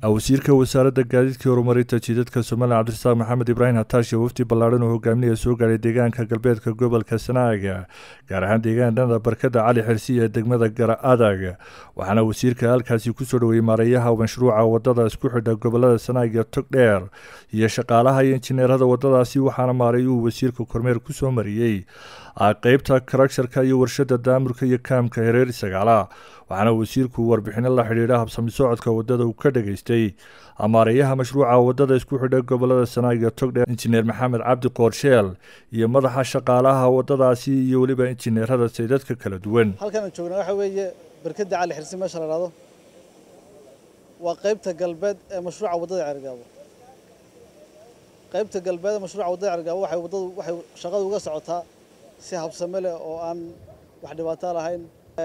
wasiirka wasaaradda gaadiidka horumarinta jidadka somalilan cabdirasaaq maxamed ibraahim hataashe wafdi ballaadhan oo hogaaminaya soo gaaray deegaanka galbeedka gobolka sanaaga gaar ahaan deegaanada barkada cali xirsi ee degmada gara adag waxaana wasiirka halkaasi kusoo dhoweeyey maarayaha mashruuca wadada isku xidha gobolada sanaag iyo togdheer iyo shaqaalaha iyo injineerada wadadaasi waxaana maaray uu wasiirka kormeer kusoo mariyey qeybta karagsharka iyo warshada daamurka iyo kaamka hereer sagaala waxaana wasiirku warbixino la xidhiidha habsami socodka wadada uu ka dhageystay amaarayaha mashruuca wadada isku xidha gobolada sanaag iyo togdheer injineer maxamed cabdi qoorsheel iyo madaxa shaqaalaha wadadaasi iyo weliba injineerada saydadka kala duwan halkan aan joognaa waxa weeye barkada cali xirsi meesha la dhahdo waa qaybta galbeed ee mashruuca waddada cergaabo qaybta galbeed ee mashruuca waddada cergaabo waxay waddadu waxay shaqadu uga socotaa si habsame leh oo aan wax dhibaato lahayn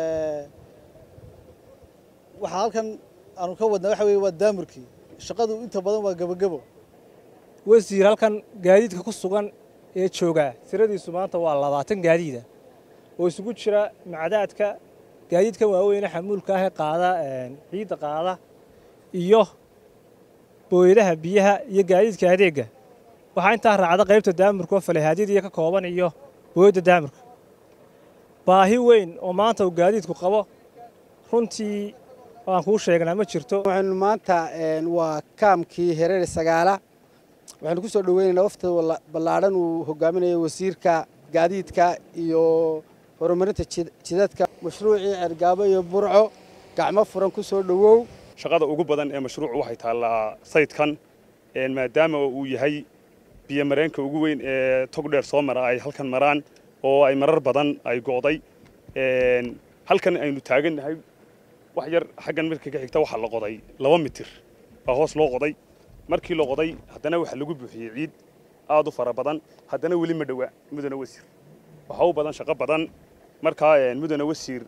waxaa halkan aanu ka wadnaa waxa weeye waa daamurkii shaqadu inta badan waa gebagebo wasiir halkan gaadiidka ku sugan ee joogaa tiradiisu maanta waa labaatan gaadiida oo isugu jira macdaadka gaadiidkan waaweyne xamuulka ah ee qaada ciidda qaada iyo booyadaha biyaha iyo gaadiidka adeegga waxaa intaa raacda qaybta daamurka oo falehaadyadiiyo ka kooban iyo booyadda daamurka baahi weyn oo maanta uu gaadiidku qabo runtii aan kuu sheegnaa ma jirto waxaynu maanta waa kaamkii hereer sagaala waxaynu ku soo dhoweynaynaa wafta ballaadhan uu hogaaminayo wasiirka gaadiidka iyo horumarinta jidadka mashruucii cergaabo iyo burco gacmo furan ku soo dhowow shaqada ugu badan ee mashruucu waxay taallaa saydkan maadaama uu yahay biyomareenka ugu weyn ee togdheer soo mara ay halkan maraan oo ay marar badan ay go'day halkan aynu taagannahay wax yar xaggan marka ka xigta waxaa la qoday laba mitir baa hoos loo qoday markii la qoday haddana waxaa lagu buuxiyey ciid aad u fara badan haddana weli ma dhowa mudane wasiir waxaa u badan shaqo badan markaa mudane wasiir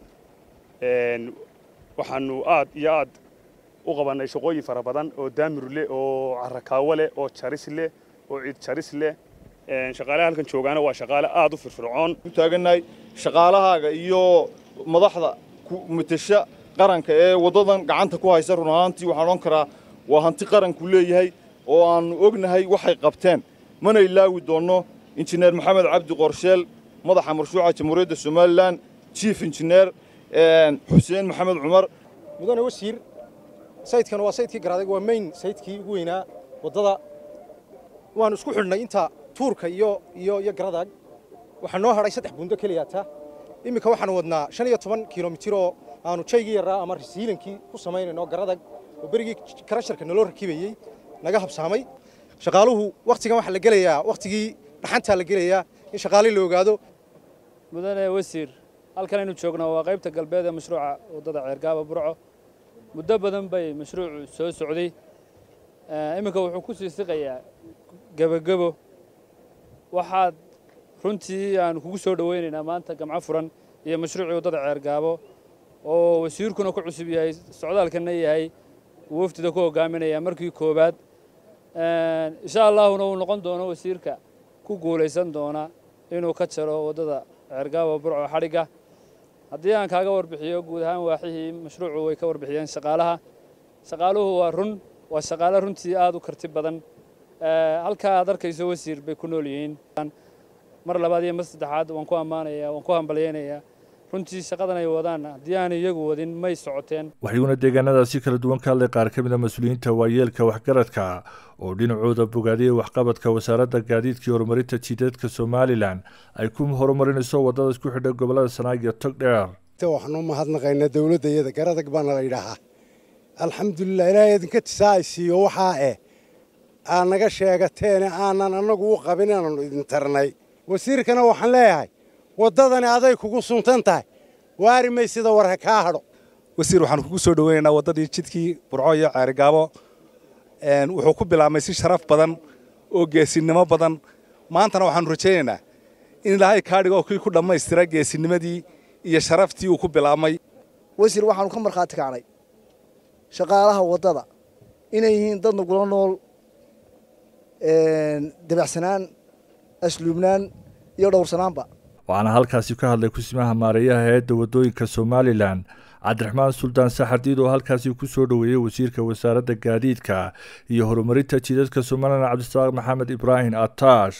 waxaanu aad iyo aad u qabannay shaqooyin fara badan oo daamir leh oo carakaawo leh oo jaris leh oo ciid jaris leh shaqaalaha halkan joogaana waa shaqaale aad u firfircoon ku taagannahay shaqaalahaaga iyo madaxda matasha qaranka ee waddadan gacanta ku haysa run ahaantii waxaan odhan karaa waa hanti qaranku leeyahay oo aannu ognahay waxay qabteen mana ilaawi doonno injineer maxamed cabdi qorsheel madaxa mashruuca jamhuuriyadda somalilan jief injineer xuseen maxamed cumar mudane wasiir saydkan waa saydkii garaadag waa mayn saydkii ugu weynaa waddada waannu isku xidhnay inta tuurka iyo iyo iyo garadag waxaa noo hadhay saddex buundo keliyaata iminka waxaanu wadnaa shan iyo toban kilomitir oo aanu jaygii yaraa ama risiilankii ku samaynayno garadag oo berigii karasharka naloo rakibayey naga habsaamay shaqaaluhu wakhtigan waxaa la gelayaa wakhtigii dhaxantaa la gelayaa in shaqaalii la ogaado mudane wasiir halkan aynu joognaa waa qaybta galbeed ee mashruuca waddada ceergaaba burco muddo badan bay mashruucu soo socday iminka wuxuu ku sii siqayaa gebagebo waxaad runtii aanu kugu soo dhowaynaynaa maanta gamco furan iyo mashruucii waddada ceergaabo oo wasiirkuna ku cusub yahay socdaalkanna yahay uu waftida ku hogaaminaya markii koowaad insha allaahuna uu noqon doono wasiirka ku guulaysan doona inuu ka jaro waddada ceergaabo burco xadhigga haddii aan kaaga warbixiyo guud ahaan waaxihii mashruucu way ka warbixiyeen shaqaalaha shaqaaluhu waa run waa shaqaale runtii aad u karti badan halkaa aad arkayso wasiir bay ku nool yihiin mar labaad iyo mar saddexaad waan ku ammaanayaa waan ku hambalyaynayaa runtii shaqadan ay wadaan haddii aan iyagu wadin may socoteen waxayuuna deegaanadaasi kala duwan ka hadlay qaar ka mid a mas-uuliyiinta waayeelka waxgaradka oo dhinacooda bogaadiyey waxqabadka wasaaradda gaadiidka iyo horumarinta jidadka somalilan ay ku horumarinayso waddada isku xidha gobolada sanaag iyo togdheer waxaanu mahadnaqaynaa dowladda iyada garadag baana la yidhaahaa alxamdulilah ilaahay idinka tisaa'isiiyo waxaa eh aad naga sheegateene aanan annagu u qabin inaannu idin tarnay wasiirkana waxaan leeyahay waddadani aday kugu suntan tahay waari may sida warha kaa hadho wasiir waxaanu kugu soo dhoweynaynaa waddadii jidkii burco iyo ceerigaabo wuxuu ku bilaabmay si sharaf badan oo geesinimo badan maantana waxaanu rajaynaynaa in ilaahay kaa dhigo kii ku dhammaystira geesinimadii iyo sharaftii uu ku bilaabmay wasiir waxaanu ka markhaati kacnay shaqaalaha waddada inay yihiin dad nagula nool dabacsanaan asluubnaan iyo dhowrsanaanba waxaana halkaasi ka hadlay kusimaha maareeyaha hay-adda waddooyinka somalilan cabdiraxmaan suldaan saxardiid oo halkaasi ku soo dhoweeyey wasiirka wasaaradda gaadiidka iyo horumarinta jidadka somalilan cabdisaaq maxamed ibraahim ataash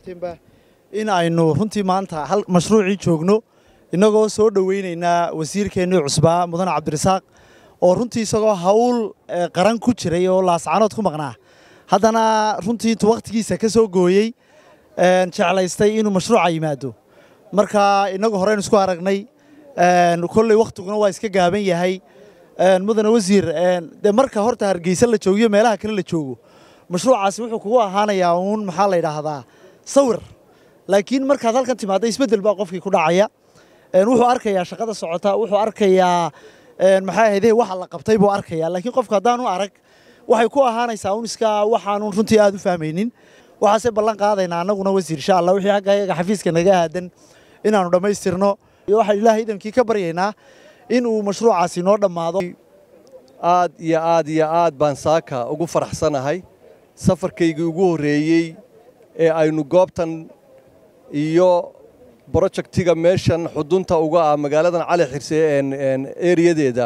in aynu runtii maanta hal mashruucii joogno innagoo soo dhoweynaynaa wasiirkeennii cusbaa mudane cabdirasaaq oo runtii isagoo hawl qaran ku jiray oo laascanood ku maqnaa haddana runtii intuu wakhtigiisa ka soo gooyey jeclaystay inuu mashruuca yimaado marka innagu horeynu isku aragnay kolley wakhtiguna waa iska gaaban yahay mudane wasiir dee marka horta hargeysa la joogiyo meelaha kale la joogo mashruucaasi wuxuu kugu ahaanayaa uun maxaa la yidhaahdaa sawir laakiin markaad halkan timaadda isbeddel baa qofkii ku dhacaya wuxuu arkayaa shaqada socota wuxuu arkayaa maxaa ahayde waxa la qabtay buu arkayaa laakiin qofka haddaanu arag waxay ku ahaanaysaa un iska waxaanun runtii aad u fahmaynin waxaase ballan qaadaynaa annaguna wasiir insha allah wixii xagga ayaga xafiiska naga aadan inaannu dhammaystirno iyo waxaan ilaahay idankii ka baryaynaa in uu mashruucaasi noo dhammaado aad iyo aad iyo aad baan saaka ugu faraxsanahay safarkaygii ugu horreeyey ee aynu goobtan iyo brojectiga meeshan xudunta uga ah magaaladan cali xirse eriyadeeda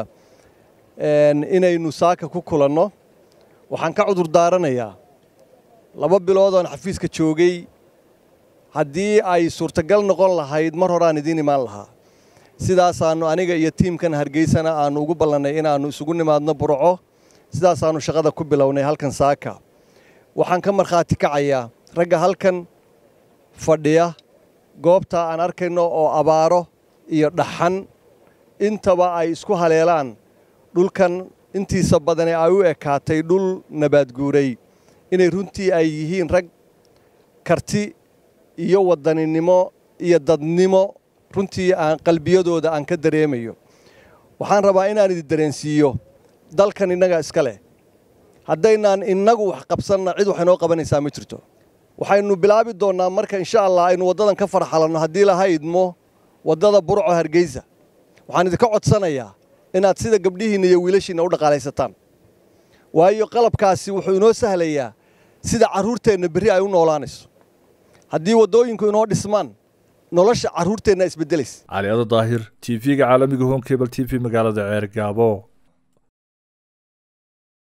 inaynu saaka ku kulanno waxaan ka cudur daaranayaa laba biloodoon xafiiska joogay haddii ay suurtagal noqon lahayd mar horaan idiin imaan lahaa sidaasaannu aniga iyo tiimkan hargeysana aannu ugu ballannay inaannu isugu nimaadno burco sidaasaannu shaqada ku bilownay halkan saaka waxaan ka markhaati kacayaa ragga halkan fadhiya goobta aan arkayno oo abaaro iyo dhaxan intaba ay isku haleelaan dhulkan intiisa badane ay u ekaatay dhul nabaadguuray inay runtii ay yihiin rag karti iyo waddaninimo iyo dadnimo runtii aan qalbiyadooda aan ka dareemayo waxaan rabaa inaan idin dareensiiyo dalkan innaga iska leh haddaynaan innagu wax qabsanna cid wax inoo qabanaysaa ma jirto waxaynu bilaabi doonnaa marka insha allah aynu waddadan ka farxalanno haddii laha idmo waddada burco hargeysa waxaan idinka codsanayaa inaad sida gabdhihiinna iyo wiilashiinna u dhaqaalaysataan waayo qalabkaasi wuxuu inoo sahlayaa sida carruurteenna berri ay u noolaanayso haddii waddooyinku inoo dhismaan nolosha carruurteenna isbeddelaysa cali ado daahir t v-ga caalamiga home cable t v magaalada ceer gaabo